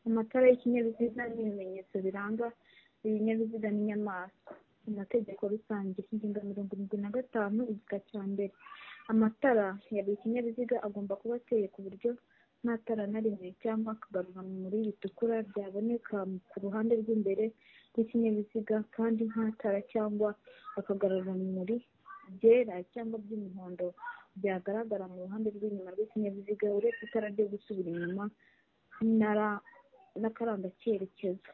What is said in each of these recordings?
amatara y'ikinyabiziga n'ibimenyetso biranga ibinyabiziga n'inyamaswa amategeko rusange ingingo ya mirongo irindwi na gatanu igika cya mbere amatara ya buri kinyabiziga agomba kuba ateye ku buryo nta tara na rimwe cyangwa akagarurarumuri ritukura ryaboneka ku ruhande rw'imbere rw'ikinyabiziga kandi nta tara cyangwa akagarurarumuri byera cyangwa by'umuhondo byagaragara mu ruhande rw'inyuma rw'ikinyabiziga uretse itara ryo gusubira inyuma n'akaranga cyerekezo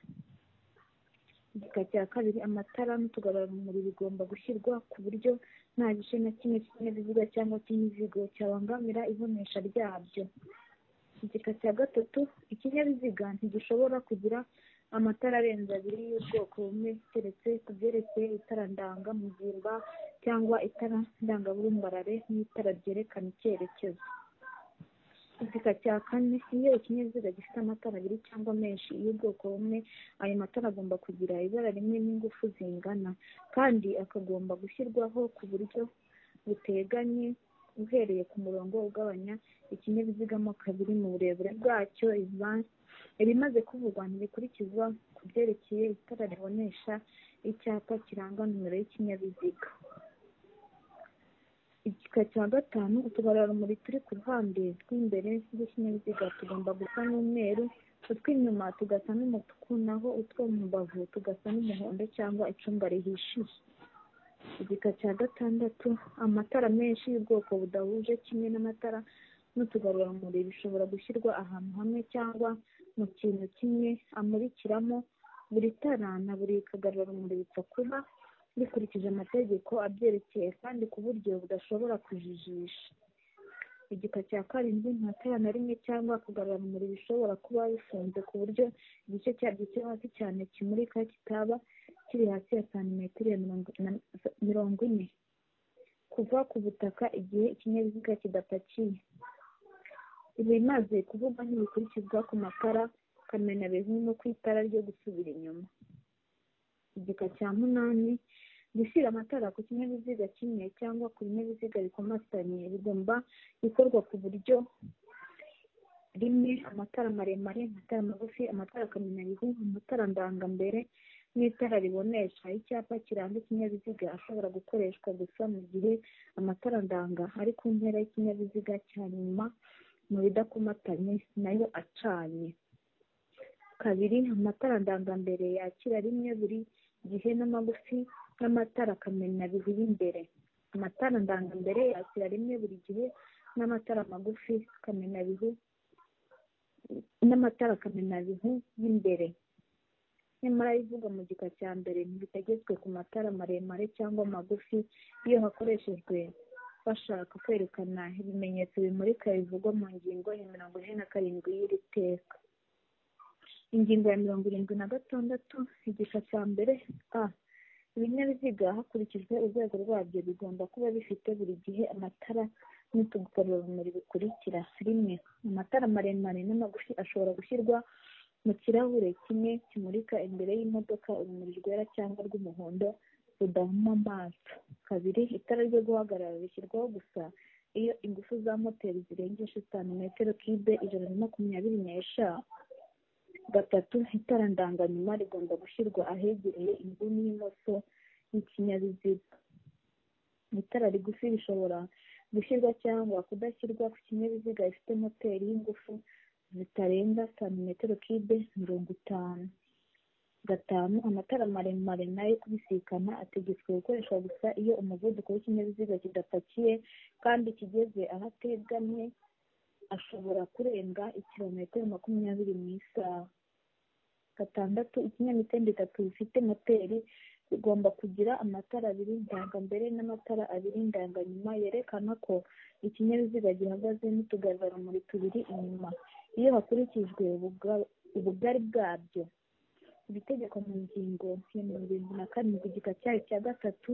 igika cya kabiri amatara n'utugarurarumuri bigomba gushyirwa ku buryo nta gice na kimwe cy'ikinyabiziga cyangwa cy'imizigo cyabangamira ibonesha ryabyo igika cya gatatu ikinyabiziga ntigishobora kugira amatara arenze abiri y'ubwoko bumwe keretse ku byerekeye itara ndangamugimba cyangwa itara ndangabumbarare n'itara ryerekana icyerekezo igika cya kane iyo ikinyabiziga gifite amatara abiri cyangwa menshi y'ubwoko bumwe ayo matara agomba kugira ibara rimwe n'ingufu zingana kandi akagomba gushyirwaho ku buryo buteganye uhereye ku murongo ugabanya ikinyabiziga mo kabiri mu burebure bwacyo ibimaze kuvugwa ntibikurikizwa ku byerekeye itara ribonesha icyapa kiranga nomero y'ikinyabiziga igika cya gatanu utugarurarumuri turi ku ruhande rw'imbere rw'ikinyabiziga tugomba gusa n'umweru utw'inyuma tugasa n'umutuku naho utwo mu mbavu tugasa n'umuhondo cyangwa icunga rihishije igika cya gatandatu amatara menshi y'ubwoko budahuje kimwe n'amatara n'utugarurarumuri bishobora gushyirwa ahantu hamwe cyangwa mu kintu kimwe amurikiramo buri tara na buri kagarurarumuri bipfa kuba bikurikije amategeko abyerekeye kandi ku buryo budashobora kujijisha igika cya karindwi nta tara na rimwe cyangwa akagarurarumuri bishobora kuba bifunze ku buryo igice cyabyo cyo hasi cyane kimurika kitaba kiri hasi ya santimetero mirongo ine kuva ku butaka igihe ikinyabiziga kidapakiye ibimaze kuvuga ntibikurikizwa ku matara kamenabihu no ku itara ryo gusubira inyuma igika cya munani gushyira amatara ku kinyabiziga kimwe cyangwa ku binyabiziga bikomatanye bigomba gukorwa ku buryo rimwe amatara maremare amatara magufi amatara kamenabihu amatara ndangambere n'itara ribonesha icyapa kiranga ikinyabiziga ashobora gukoreshwa gusa mu gihe amatara ndanga ari ku mpera y'ikinyabiziga cya nyuma mu bidakomatanye nayo acanye kabiri amatara ndangambere yakira rimwe buri gihe n'amagufi n'amatara kamenabihu y'imbere amatara ndangambere yakira rimwe buri gihe n'amatara magufi kamenabihu n'amatara kamenabihu y'imbere nyamara ibivugwa mu gika cya mbere ntibitagezwe ku matara maremare cyangwa magufi iyo hakoreshejwe bashaka kwerekana ibimenyetso bimurika bivugwa mu ngingo ya mirongo ine na karindwi y'iri teka ingingo ya mirongo irindwi na gatandatu igika cya mbere a ibinyabiziga hakurikijwe urwego rwabyo bigomba kuba bifite buri gihe amatara n'utugarurarumuri bikurikira rimwe amatara maremare n'amagufi ashobora gushyirwa mu kirahure kimwe kimurika imbere y'imodoka urumuri rwera cyangwa rw'umuhondo rudahuma amaso kabiri itara ryo guhagarara rishyirwaho gusa iyo ingufu za moteri zirengeje santimetero kibe ijana na makumyabiri n'eshanu gatatu itara ndanganyuma rigomba gushyirwa ahegereye inguni y'imoso y'ikinyabiziga itara rigufi rishobora gushyirwa cyangwa kudashyirwa ku kinyabiziga gifite moteri y'ingufu zitarenza santimetero kibe mirongo itanu gatanu amatara maremare nayo kubisikana ategetswe gukoreshwa gusa iyo umuvuduko w'ikinyabiziga kidapakiye kandi kigeze aho ategamye ashobora kurenga ikirometero makumyabiri mu isaha gatandatu ikinyamitende itatu bifite moteri bigomba kugira amatara abiri ndangambere n'amatara abiri ndanganyuma yerekana ko ikinyabiziga gihagaze n'utugarurarumuri tubiri inyuma iyo hakurikijwe ubugari bwabyo iri tegeko mu ngingo ya mirongo irindwi na karindwi igika cyayo cya gatatu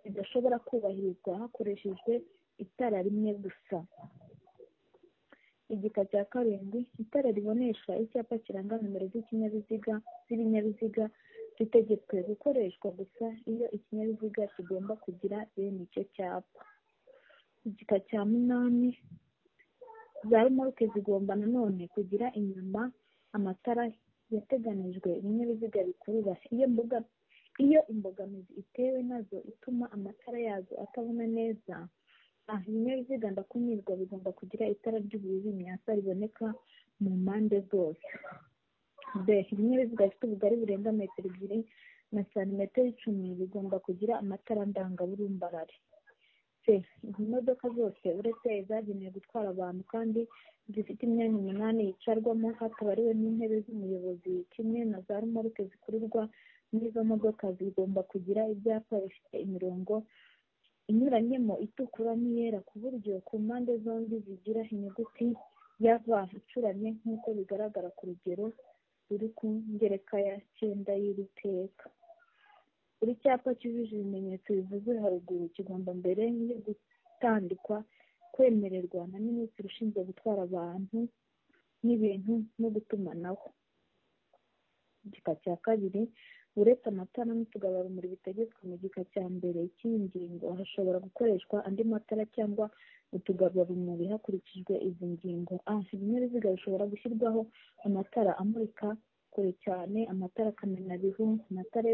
ridashobora kubahirizwa hakoreshejwe itara rimwe gusa igika cya karindwi itara ribonesha icyapa kiranga nomero z'ikinyabiziga z'ibinyabiziga ritegetswe gukoreshwa gusa iyo ikinyabiziga kigomba kugira bene icyo cyapa igika cya munani za romoruke zigomba nanone kugira inyuma amatara yateganijwe ibinyabiziga bikurura iyo mbuga iyo imbogamizi itewe nazo ituma amatara yazo atabona neza ibinyabiziga ndakumirwa bigomba kugira itara ry'ubururu imyasa riboneka mu mpande zose b ibinyabiziga bifite ubugari burenga metero ebyiri na santimetero icumi bigomba kugira amatara ndangaburumbarare c imodoka zose uretse izagenewe gutwara abantu kandi zifite imyanya umunani yicarwamo hatabariwe n'intebe z'umuyobozi kimwe na za rumaruke zikururwa n'izo modoka zigomba kugira ibyapa bifite imirongo inyuranyemo itukura n'iyera ku buryo ku mpande zombi zigira inyuguti ya v icuramye nk'uko bigaragara ku rugero ruri ku ngereka ya cyenda y'iri teka buri cyapa cyujuje ibimenyetso bivuzwe haruguru kigomba mbere yo gutandikwa kwemererwa na minisitiri ushinzwe gutwara abantu n'ibintu no gutumanaho igika cya kabiri uretse amatara n'utugarurarumuri bitegetswe mu gika cya mbere cy'iyi ngingo hashobora gukoreshwa andi matara cyangwa utugarurarumuri hakurikijwe izi ngingo ibinyabiziga bishobora gushyirwaho amatara amurika kure cyane amatara kamenabihu amatara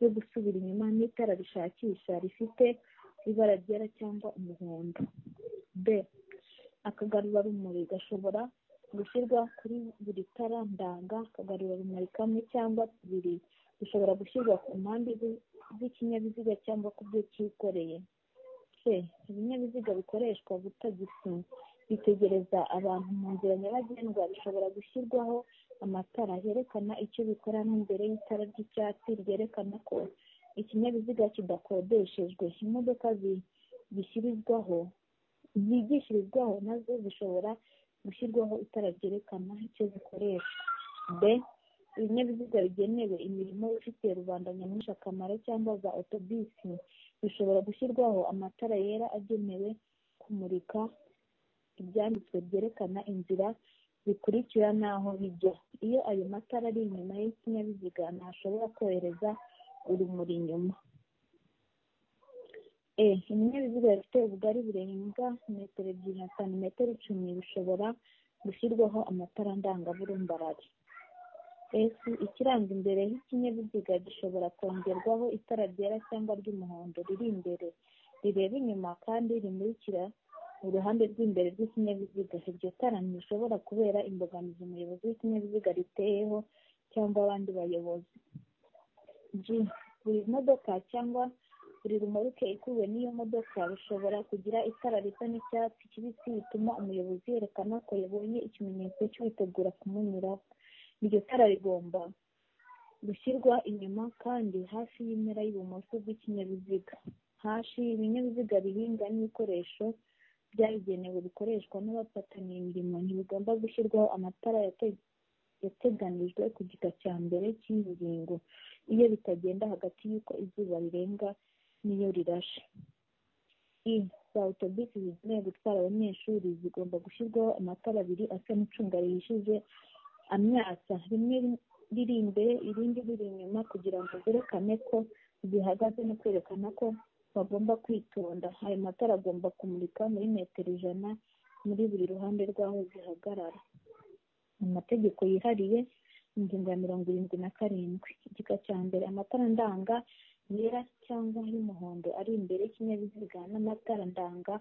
yo gusubira inyuma n'itara rishakisha rifite ibara ryera cyangwa umuhondo b akagarurarumuri gashobora gushyirwa kuri buri tara ndanga akagarurarumuri kamwe cyangwa tubiri bishobora gushyirwa ku mpande z'ikinyabiziga cyangwa ku byo cyikoreye c ibinyabiziga bikoreshwa butagisi bitegereza abantu mu nzira nyabagendwa bishobora gushyirwaho amatara yerekana icyo bikora nk'imbere y'itara ry'icyatsi ryerekana ko ikinyabiziga kidakodeshejwe imodoka zishyirizwaho zigishirizwaho nazo zishobora gushyirwaho itara ryerekana icyo zikoresha b ibinyabiziga bigenewe imirimo ifitiye rubanda nyamwinshi akamaro cyangwa za otobisi bishobora gushyirwaho amatara yera agenewe kumurika ibyanditswe byerekana inzira bikurikira n'aho bijya iyo ayo matara ari inyuma y'ikinyabiziga ntashobora kohereza urumuri inyuma ibinyabiziga bifite ubugari burenga metero ebyiri na santimetero icumi bishobora gushyirwaho amatara ndangaburumbarare ikiranga imbere y'ikinyabiziga gishobora kongerwaho itara ryera cyangwa ry'umuhondo riri imbere rireba inyuma kandi rimurikira uruhande rw'imbere rw'ikinyabiziga iryo tara ntishobora kubera imbogamizi umuyobozi w'ikinyabiziga riteyeho cyangwa abandi bayobozi buri modoka cyangwa buri rumaruke ikuwe n'iyo modoka bishobora kugira itara risa n'icyatsi kibisi bituma umuyobozi yerekana ko yabonye ikimenyetso witegura kumunyuraho iryo tara rigomba gushyirwa inyuma kandi hafi y'impera y'ibumoso bw'ikinyabiziga hashi ibinyabiziga bihinga n'ibikoresho byabigenewe bikoreshwa n'abafatanya imirimo ntibigomba gushyirwaho amatara yateganijwe ku gika cya mbere cy'iyi ngingo iyo bitagenda hagati y'uko izuba rirenga n'iyo rirashe za autobisi zigenewe gutwara abanyeshuri zigomba gushyirwaho amatara abiri asa n'icunga rihishije amyatsa rimwe riri imbere irindi riri inyuma kugira ngo zerekane ko zihagaze no kwerekana ko bagomba kwitonda ayo matara agomba kumurika muri metero ijana muri buri ruhande rw'aho zihagarara amategeko yihariye ingingo ya mirongo irindwi na karindwi igika cya mbere amatara ndanga yera cyangwa y'umuhondo ari imbere y'ikinyabiziga n'amatara ndanga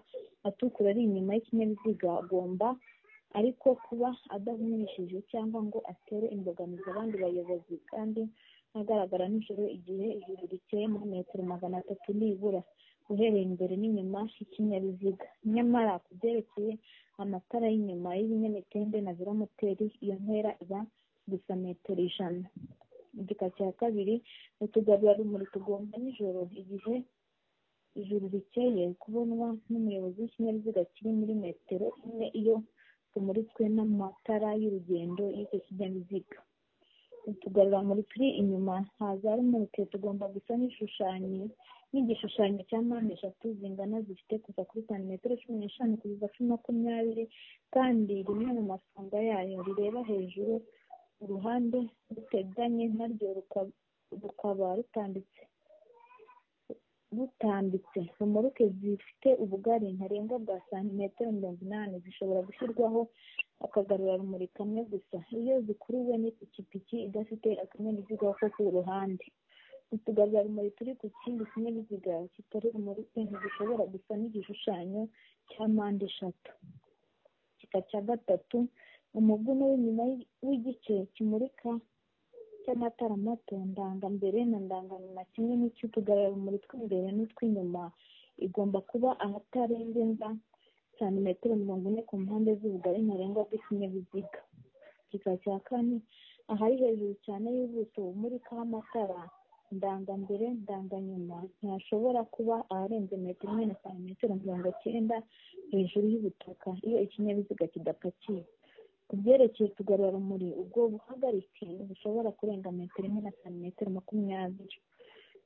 atukura ari inyuma y'ikinyabiziga agomba ariko kuba adahumishije cyangwa ngo atere imbogamizi abandi bayobozi kandi agaragara nijoro igihe ijuru rikeye muri metero magana atatu nibura uhereye imbere n'inyuma y'ikinyabiziga nyamara ku byerekeye amatara y'inyuma y'ibinyamitende na velomoteri iyo ntera iba gusa metero ijana igika cya kabiri utugarurarumuri tugomba nijoro igihe ijuru rikeye kubonwa n'umuyobozi w'ikinyabiziga kiri muri metero imwe iyo tumuritswe n'amatara y'urugendo y'icyo kinyabiziga utugarurarumuri turi inyuma haza rumurike tugomba gusa n'ishushanyo n'igishushanyo cya mpande eshatu zingana zifite kuva kuri santimetero cumi n'eshanu kugeza kuri makumyabiri kandi rimwe mu masonga yayo rireba hejuru uruhande ruteganye naryo rukaba rutambitse butambitse romoruke zifite ubugari ntarengwa bwa santimetero mirongo inani zishobora gushyirwaho akagarurarumuri kamwe gusa iyo zikuruwe n'ipikipiki idafite akanyabiziga ko ku ruhande utugarurarumuri turi ku kindi kinyabiziga kitari romoruke ntidushobora gusa n'igishushanyo cya mpande eshatu gika cya gatatu umuguno w'inyuma w'igice kimurika cy'amatara mato ndangambere na ndanganyuma kimwe n'icy'utugarurarumuri tw'imbere n'utw'inyuma igomba kuba ahatarengenza santimetero mirongo ine ku mpande z'ubugari ntarengwa bw'ikinyabiziga gika cya kane ahari hejuru cyane y'ubuso bumurikaho amatara ndangambere ndanganyuma ntihashobora kuba aharenze metero imwe na santimetero mirongo cyenda hejuru y'ubutaka iyo ikinyabiziga kidapakiye ku byerekeye utugarurarumuri ubwo buhagarike bushobora kurenga metero imwe na santimetero makumyabiri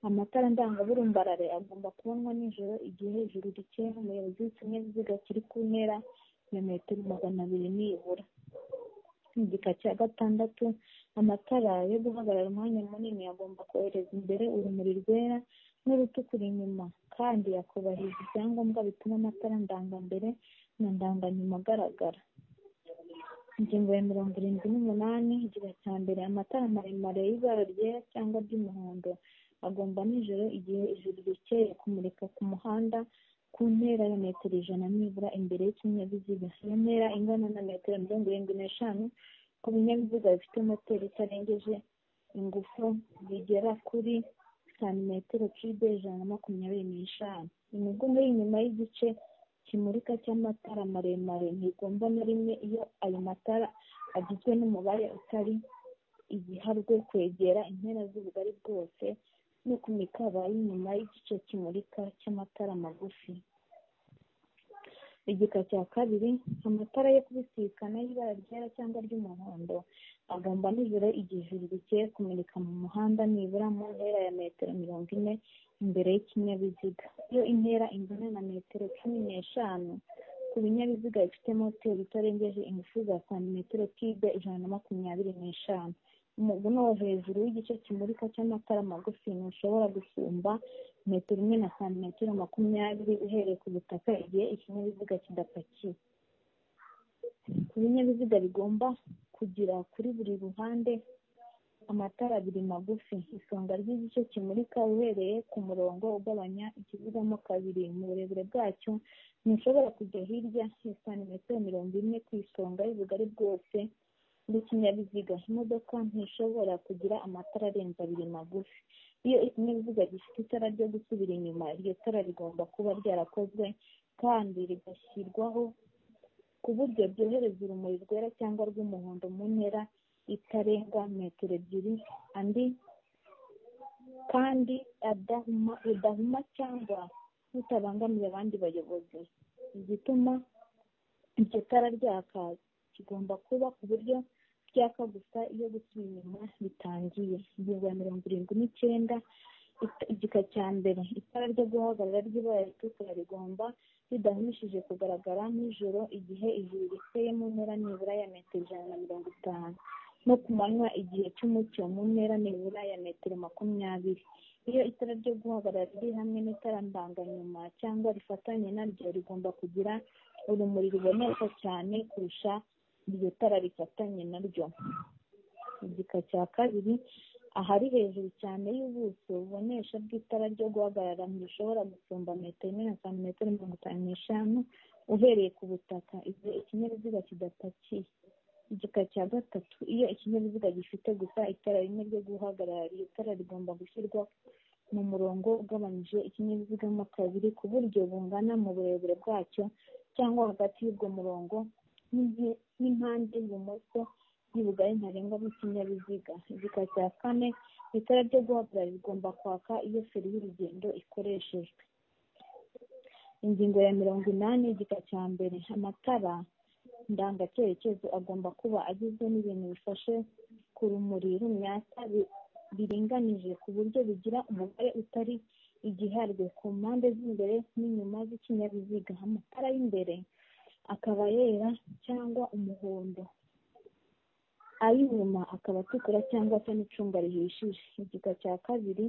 amatara ndangaburumbarare agomba kubonwa nijoro igihe hejuru rikeye n'umuyobozi w'ikinyabiziga kiri ku ntera ya metero magana abiri nibura mu gika cya gatandatu amatara yo guhagarara umwanya munini agomba kohereza imbere urumuri rwera n'urutukura inyuma kandi akubahiriza ibyangombwa bituma amatara ndangambere na ndanganyuma agaragara ingingo ya mirongo irindwi n'umunani igice cya mbere amatara maremare y'ibara ryera cyangwa ry'umuhondo agomba nijoro igihe ijuru rikeye kumurika ku muhanda ku ntera ya metero ijana nibura imbere y'ikinyabiziga iyo ntera ingana na metero mirongo irindwi n'eshanu ku binyabiziga bifite moteri itarengeje ingufu zigera kuri santimetero kibe ijana na makumyabiri n'eshanu imigongo y'inyuma y'igice kimurika cy'amatara maremare ntigomba na rimwe iyo ayo matara agizwe n'umubare utari igiharwe kwegera impera z'ubugari bwose no ku mikaba y'inyuma y'igice kimurika cy'amatara magufi igika cya kabiri amatara yo kubisikana y'ibara ryera cyangwa ry'umuhondo agomba nijoro igihe ijuru rikeye kumurika mu muhanda nibura mu ntera ya metero mirongo ine imbere y'ikinyabiziga iyo intera ingana na metero cumi n'eshanu ku binyabiziga bifite moteri itarengeje ingufu za santimetero kibe ijana na makumyabiri n'eshanu umuguno wo hejuru w'igice kimurika cy'amatara magufi ntushobora gusumba metero imwe na santimetero makumyabiri uhereye ku butaka igihe ikinyabiziga kidapakiye ku binyabiziga bigomba kugira kuri buri ruhande amatara abiri magufi isonga ry'igice kimurika uhereye ku murongo ugabanya ikizigamo kabiri mu burebure bwacyo ntushobora kujya hirya ya santimetero mirongo ine ku isonga y'ubugari bwose n'ikinyabiziga imodoka ntishobora kugira amatara arenze abiri magufi iyo ikinyabiziga gifite itara ryo gusubira inyuma iryo tara rigomba kuba ryarakozwe kandi rigashyirwaho ku buryo byohereza urumuri rwera cyangwa rw'umuhondo mu ntera itarenga metero ebyiri andi kandi rudahuma cyangwa rutabangamiye abandi bayobozi igituma iryo tara ryaka kigomba kuba ku buryo ryaka gusa iyo gusubira inyuma bitangiye ingingo ya mirongo irindwi n'icyenda igika cya mbere itara ryo guhagarara ry'ibara ritukura rigomba ridahumishije kugaragara nijoro igihe ijuru rikeye mu ntera nibura ya metero ijana na mirongo itanu no ku manywa igihe cy'umucyo mu ntera nibura ya metero makumyabiri iyo itara ryo guhagarara riri hamwe n'itara ndanganyuma cyangwa rifatanye naryo rigomba kugira urumuri ruboneka cyane kurusha iryo tara rifatanye naryo igika cya kabiri ahari hejuru cyane y'ubuso bubonesha bw'itara ryo guhagarara ntirishobora gusumba metero imwe na santimetero mirongo itanu n'eshanu uhereye ku butaka igihe ikinyabiziga kidapakiye igika cya gatatu iyo ikinyabiziga gifite gusa itara rimwe ryo guhagarara iryo tara rigomba gushyirwa mu murongo ugabanyije ikinyabiziga mo kabiri ku buryo bungana mu burebure bwacyo cyangwa hagati y'ubwo murongo n'impande y'ibumoso y'ubugari ntarengwa bw'ikinyabiziga igika cya kane itara ryo guhagarara rigomba kwaka iyo feri y'urugendo ikoreshejwe ingingo ya mirongo inani igika cya mbere amatara ndangacyerekezo agomba kuba agizwe n'ibintu bifashe ku rumuri rumyatsa biringanije ku buryo bigira umubare utari igiharwe ku mpande z'imbere n'inyuma z'ikinyabiziga amatara y'imbere akaba yera cyangwa umuhondo ay'inyuma akaba atukura cyangwa se n'icunga rihishije igika cya kabiri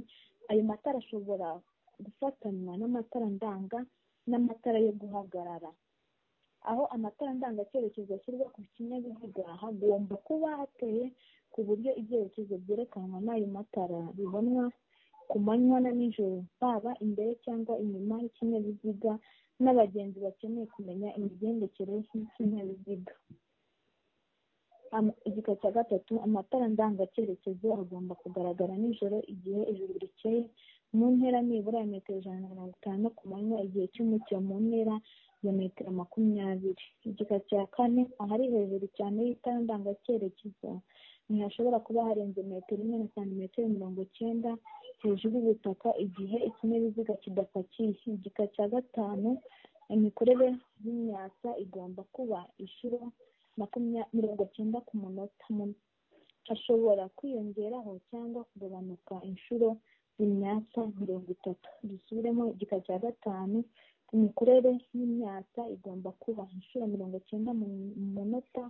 ayo matara ashobora gufatanywa n'amatara ndanga n'amatara yo guhagarara aho amatara ndangacyerekezo ashyirwa ku kinyabiziga hagomba kuba hateye ku buryo ibyerekezo byerekanwa n'ayo matara bibonwa ku manywa na nijoro baba imbere cyangwa inyuma y'ikinyabiziga n'abagenzi bakeneye kumenya imigendekere y'ikinyabiziga igika cya gatatu amatara ndangacyerekezo agomba kugaragara nijoro igihe ijuru rikeye mu ntera nibura ya metero ijana na mirongo itanu ku manywa igihe cy'umucyo mu ntera ya metero makumyabiri igika cya kane ahari hejuru cyane y'itara ndangacyerekezo ntihashobora kuba harenze metero imwe na santimetero mirongo icyenda hejuru y'ubutaka igihe ikinyabiziga kidapakiye igika cya gatanu imikorere y'imyasa igomba kuba inshuro mirongo cyenda ku munota hashobora kwiyongeraho cyangwa kugabanuka inshuro imyasa mirongo itatu dusubiremo igika cya gatanu imikorere y'imyasa igomba kuba inshuro mirongo cyenda mu munota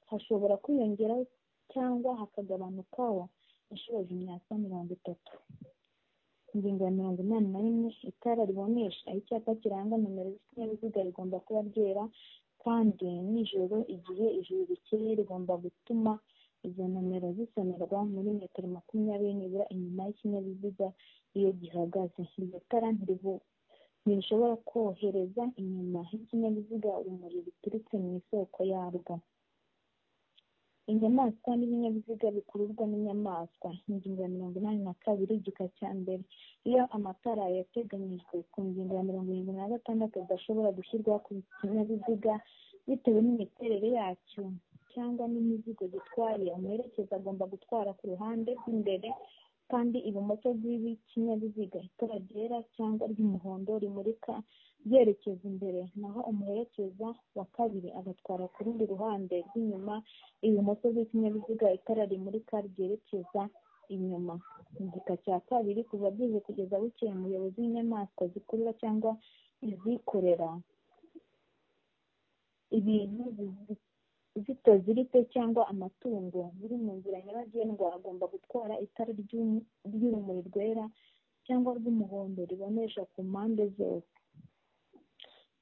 hashobora kwiyongeraho cyangwa hakagabanukaho inshuro z'imyasa mirongo itatu ingingo ya mirongo inani na rimwe itara ribonesha icyapa kiranga nomero z'ikinyabiziga rigomba kuba ryera kandi nijoro igihe ijuru rikeye rigomba gutuma izo nomero zisomerwa muri metero makumyabiri nibura inyuma y'ikinyabiziga iyo gihagaze iryo tara ntirishobora kohereza inyuma y'ikinyabiziga urumuri ruturutse mu isoko yarwo inyamaswa n'ibinyabiziga bikururwa n'inyamaswa ingingo ya mirongo inani na kabiri igika cya mbere iyo amatara yateganyijwe ku ngingo ya mirongo irindwi na gatandatu adashobora gushyirwa ku kinyabiziga bitewe n'imiterere yacyo cyangwa n'imizigo gitwaye umuherekeza agomba gutwara ku ruhande rw'imbere kandi ibumoso bw'ikinyabiziga itara ryera cyangwa ry'umuhondo rimurika ryerekeza imbere naho umuherekeza wa kabiri agatwara ku rundi ruhande rw'inyuma ibumoso bw'ikinyabiziga itara rimurika ryerekeza inyuma igika cya kabiri kuva bwije kugeza bukeye umuyobozi w'inyamaswa zikurura cyangwa izikorera ibintu zitazirite cyangwa amatungo biri mu nzira nyabagendwa agomba gutwara itara ry'urumuri rwera cyangwa rw'umuhondo ribonesha ku mpande zose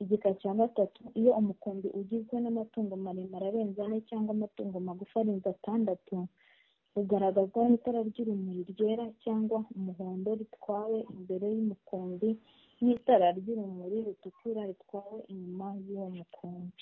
igika cya gatatu iyo umukumbi ugizwe n'amatungo maremare arenze ane cyangwa amatungo magufi arenze atandatu ugaragazwa n'itara ry'urumuri ryera cyangwa umuhondo ritwawe imbere y'umukumbi n'itara ry'urumuri rutukura ritwawe inyuma y'uwo mukumbi